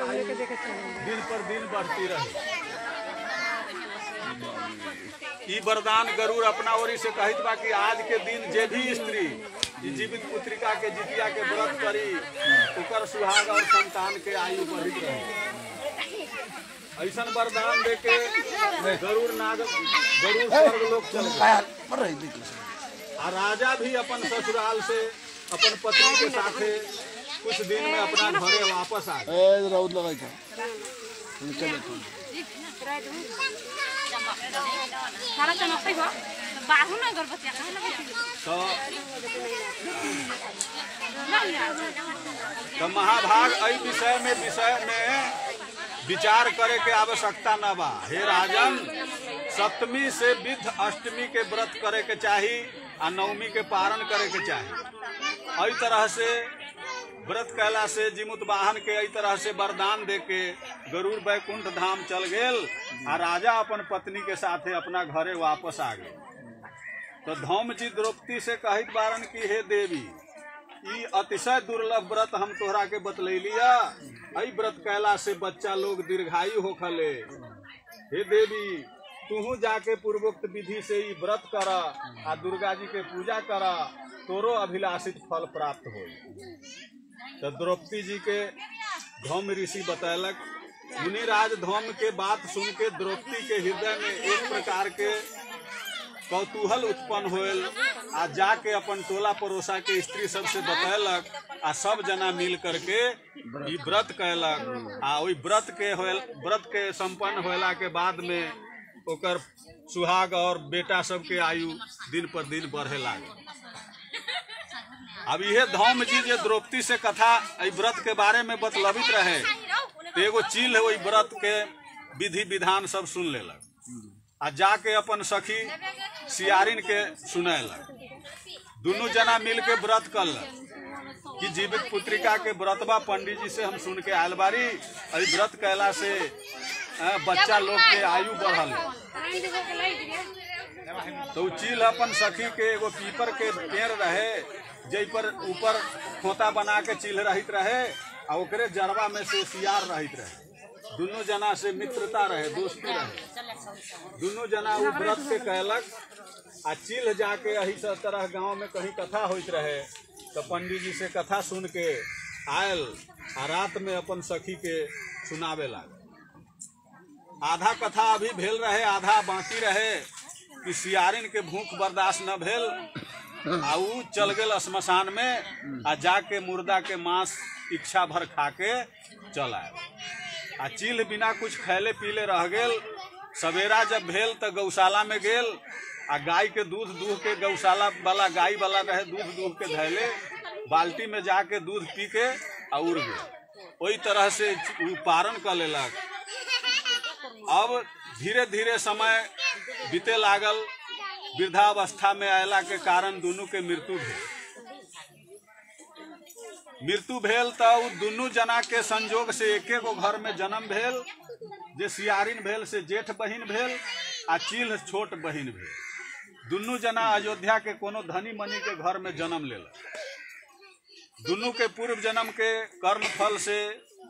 आयु दिन पर दिन बढ़ती रहे ई वरदान गरुड़ अपना ओरी से कहित बा कि आज के दिन जे भी स्त्री ई जीवित पुत्रिका के जितिया के व्रत करी ओकर सुहाग और संतान के आयु बढ़ित रहे ऐसन वरदान दे के गरुड़ नाग गरुड़ स्वर्ग लोक चल गए आ राजा भी अपन ससुराल से अपन पत्नी के साथे कुछ दिन में अपना घरे वापस आ गए ए राउत लगाई था निकल बैठो सारा चमकै भयो बाह्र न गर्भवती कहाँ लगाइदियो तो ल तो महाभाग एहि विषय में विषय में विचार करे के आवश्यकता न बा हे राजन सप्तमी से विध अष्टमी के व्रत करे के चाही आ नवमी के पारण करे के चाही एहि तरह से व्रत कैला से जिमुत वाहन के एहि तरह से वरदान दे के गरुड़ बैकुंठ धाम चल गेल आ राजा अपन पत्नी के साथे अपना घरे वापस आ गए तो धौम जी द्रौपदी से कहित बारन की हे देवी ई अतिशय दुर्लभ व्रत हम तोहरा के बतलैलिया एहि व्रत कैला से बच्चा लोग दीर्घायु होखले हे देवी तूहू जाके पूर्वोक्त विधि से ई व्रत कर आ दुर्गा जी के पूजा कर तोरो अभिलाषित फल प्राप्त हो तो द्रौपदी जी के धौम ऋषि बतैलक मुनिराज धौम के बात सुन के द्रौपदी के हृदय में एक प्रकार के कौतूहल उत्पन्न होल आ जाके अपन टोला पड़ोसा के स्त्री सब से बतैलक आ सब जना मिल करके ई व्रत कैलक आ ओई व्रत के होल व्रत के संपन्न होला के बाद में ओकर सुहाग और बेटा सब के आयु दिन पर दिन बढ़े लागे अब इहे धौम जी जे द्रौपदी से कथा एहि व्रत के बारे में बतलबित रहे तो एगो चील है ओहि व्रत के विधि विधान सब सुन लेलक आ जाके अपन सखी सियारिन के सुनैलक दुनू जना मिल के व्रत करलक कि जीवित पुत्रिका के व्रतबा पंडित जी से हम सुन के आयल बारी एहि व्रत कैला से अ, बच्चा लोग के आयु बढ़ल तो उ चील अपन सखी के एगो पीपर के पेड़ रहे जै पर ऊपर खोता बना के चील रहित रहे आ ओकरे जड़वा में से सियार रहित रहे दुनू जना से मित्रता रहे दोस्ती रहे दुनू जना उ व्रत के कहलक आ चिल्ह जाके एही सब तरह गांव में कहीं कथा होइत रहे तो पंडित जी से कथा सुन के आयल आ रात में अपन सखी के सुनावे लागे आधा कथा अभी भेल रहे आधा बाकी रहे कि सियारिन के भूख बर्दाश्त न भेल आ उ चल गेल श्मशान में आ जाके मुर्दा के मांस इच्छा भर खा के चल आयल आ चील बिना कुछ खैले पीले रह गेल सवेरा जब भेल तो गौशाला में गेल आ गाय के दूध दूह के गौशाला वाला गाय वाला रहे दूध दूह के धैले बाल्टी में जाके दूध पी के आ उड़ गेल ओई तरह से उ पारण कर लेलक अब धीरे धीरे समय बीते लागल वृद्धावस्था में अयला के कारण दुनू के मृत्यु भेल मृत्यु भेल तो उ दुनू जना के संजोग से एके गो घर में जन्म भेल जे सियारिन भेल से जेठ बहिन भेल आ चील छोट बहिन भेल दुनू जना अयोध्या के कोनो धनी मनी के घर में जन्म लेलक दुनू के पूर्व जन्म के कर्म फल से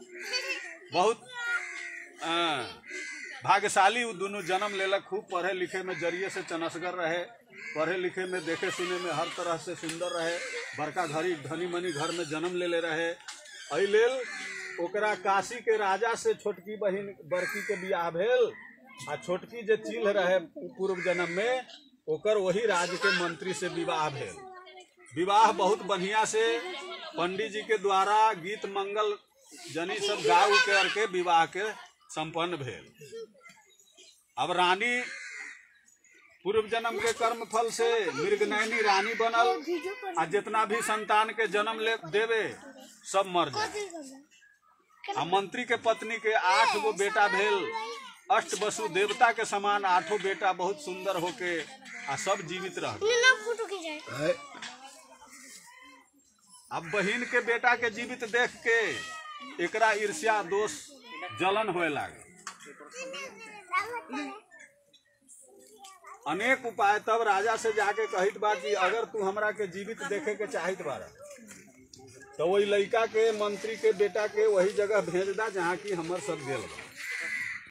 बहुत अ, भाग्यशाली उ दुनू जन्म लेलक खूब पढ़े लिखे में जरिए से चनसगर रहे पढ़े लिखे में देखे सुने में हर तरह से सुंदर रहे बड़का घड़ी धनी मनी घर में जन्म लेले रहे एहि लेल ओकरा काशी के राजा से छोटकी बहिन बड़की के बियाह भेल आ छोटकी जे चील रहे पूर्व जन्म में ओकर वही राज्य के मंत्री से विवाह भेल विवाह बहुत बढ़िया से पंडित जी के द्वारा गीत मंगल जनी सब गा उ के करके विवाह के संपन्न भेल अब रानी पूर्व जन्म के कर्म फल से मृगनयनी रानी बनल आ जितना भी संतान के जन्म ले देवे सब मर जाए आ मंत्री के पत्नी के आठ गो बेटा भेल अष्ट वसु देवता के समान आठों बेटा बहुत सुंदर होके आ सब जीवित रह गए। है अब बहिन के बेटा के जीवित देख के एकरा ईर्ष्या दोष जलन होए लागे अनेक उपाय तब राजा से जाके कहित बा कि अगर तू हमरा के जीवित देखे के चाहत बारा तो वही लड़का के मंत्री के बेटा के वही जगह भेज दा जहाँ की हमर सब गेल बा